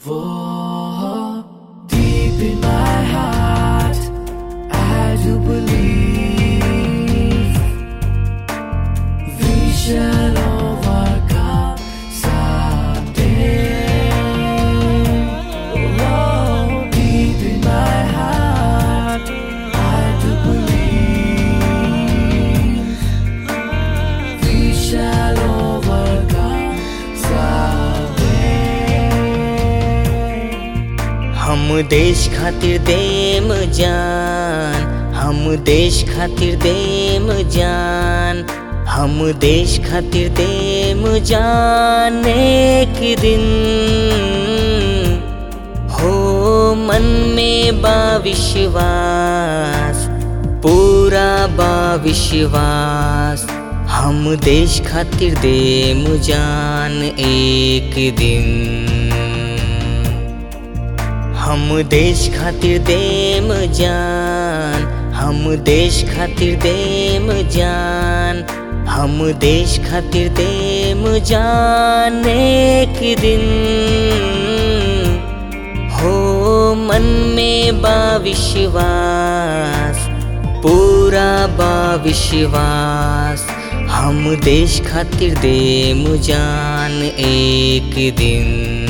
For deep in my heart, I do believe we shall overcome someday. Oh, deep in my heart, I do believe we shall overcome someday. हम देश खातिर देम जान हम देश खातिर देम जान हम देश खातिर देम जान एक दिन हो मन में बा विश्वास पूरा बा विश्वास हम देश खातिर देम जान एक दिन हम देश खातिर देम जान हम देश खातिर देम जान हम देश खातिर देम जान एक दिन हो मन में बा विश्वास पूरा बा विश्वास हम देश खातिर देम जान एक दिन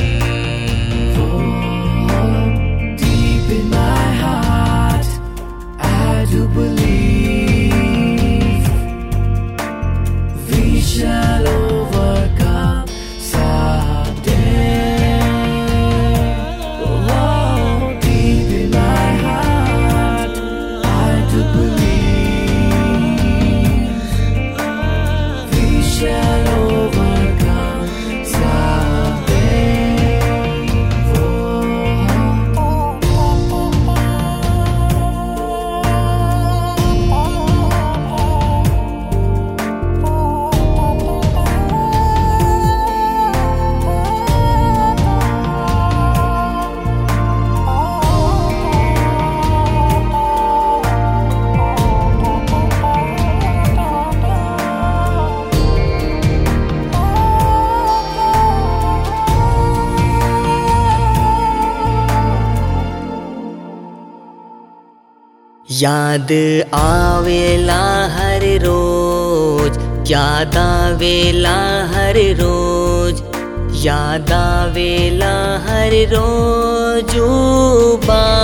Deep in my heart, I do believe we shall overcome someday. Oh, deep in my heart, I do believe we shall overcome someday. याद आवेला हर रोज याद आवेला हर रोज याद आवेला हर रोज ऊ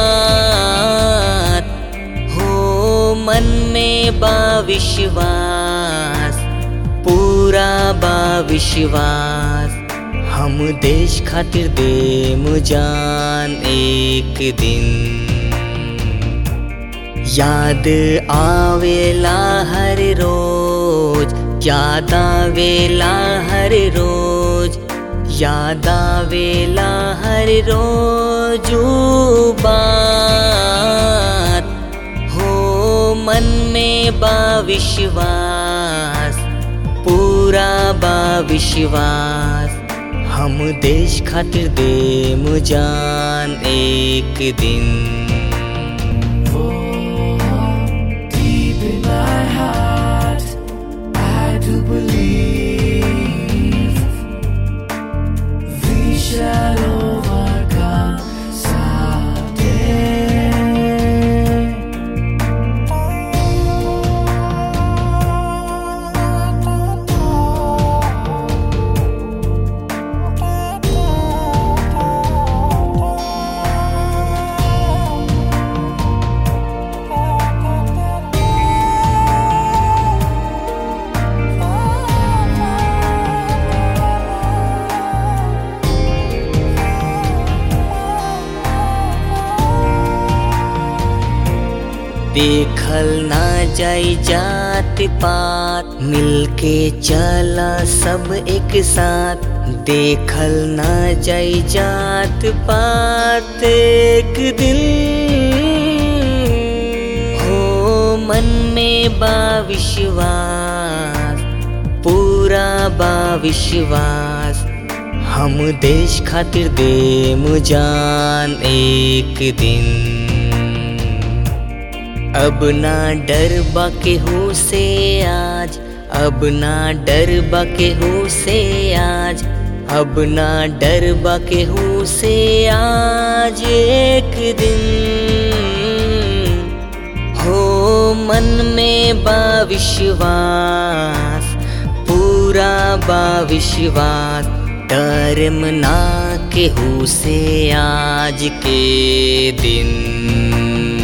बात हो मन में बा विश्वास पूरा बा विश्वास हम देश खातिर देम जान एक दिन याद आवेला हर रोज याद आवेला हर रोज याद आवेला हर रोज ऊ बात हो मन में बा विश्वास पूरा बा विश्वास हम देश खातिर देम जान एक दिन Deep in my heart, I do believe we shall overcome someday. देखल ना जाई जात पात मिलके चला सब एक साथ देखल ना जाई जात पात एक दिन हो मन में बा विश्वास पूरा बा विश्वास हम देश खातिर देम जान एक दिन अब ना डर बाके हो से आज अब ना डर बाके हो से आज अब ना डर बा केहू से आज एक दिन हो मन में बा विश्वास पूरा बा विश्वास डरम ना केहू से आज के दिन